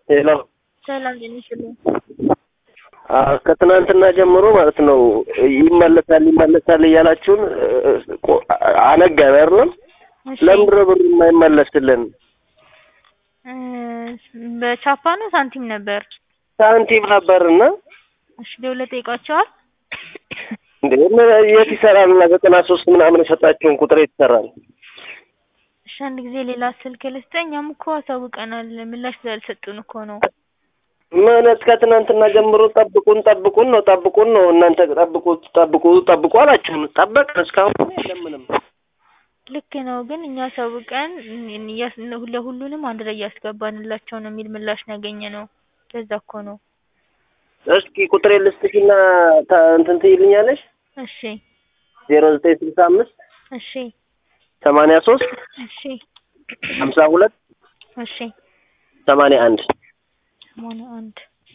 ሄሎ ሰላም ጤና ይስጥልኝ። አዎ፣ ከትናንትና ጀምሮ ማለት ነው ይመለሳል ይመለሳል እያላችሁን ቆ- አነጋን አይደለም? እሺ ለምንድን ነው ብሩ የማይመለስልን? እ በቻፓ ነው ሳንቲም ነበር? ሳንቲም ነበርና እሺ ደውለህ ጠይቋቸዋል? እንዴ ምን- የት ይሰራል? እና ዘጠና ሶስት ምናምን የሰጣችሁን ቁጥር የት ይሰራል? እሺ አንድ ጊዜ ሌላ ስልክ ልስጥህ። እኛም እኮ አሳውቀናል ምላሽ ስላልሰጡን እኮ ነው። ምን እስከ ትናንትና ጀምሮ ጠብቁን ጠብቁን ነው ጠብቁን ነው እናንተ ጠብቁ ጠብቁ ጠብቁ አላችሁን። ጠበቅን እስካሁን ግን የለም ምንም። ልክ ነው ግን እኛ አሳውቀን እያስ ለሁሉንም አንድ ላይ እያስገባንላቸው ነው የሚል ምላሽ ነው ያገኘነው። ለዛ እኮ ነው። እስኪ ቁጥሬ ልስጥሽና ታ- እንትን ትይልኛለሽ? እሺ ዜሮ ዘጠኝ ስልሳ አምስት እሺ ሰማንያ ሶስት እሺ ሀምሳ ሁለት እሺ ሰማንያ አንድ ሰማንያ አንድ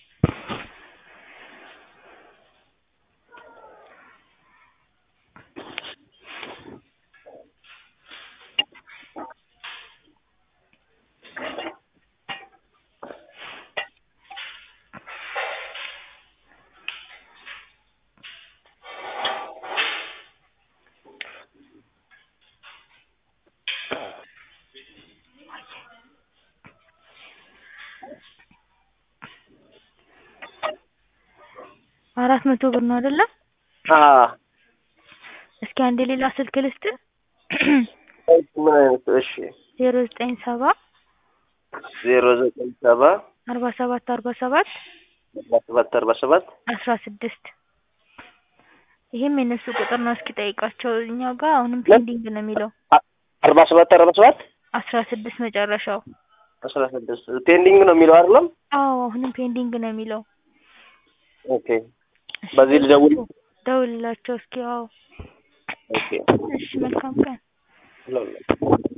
አራት መቶ ብር ነው አይደለ? አዎ እስኪ አንድ ሌላ ስልክ ልስጥህ። ምን አይነት እሺ ዜሮ ዘጠኝ ሰባ ዜሮ ዘጠኝ ሰባ አርባ ሰባት አርባ ሰባት አርባ ሰባት አርባ ሰባት አስራ ስድስት ይሄም የነሱ ቁጥር ነው። እስኪ ጠይቃቸው። እኛ ጋር አሁንም ፔንዲንግ ነው የሚለው አርባ ሰባት አርባ ሰባት አስራ ስድስት መጨረሻው። አስራ ስድስት ፔንዲንግ ነው የሚለው አይደለም? አዎ አሁንም ፔንዲንግ ነው የሚለው። ኦኬ በዚህ ልደውል? ደውልላቸው እስኪ። አዎ ኦኬ እሺ፣ መልካም ቀን። ሎ-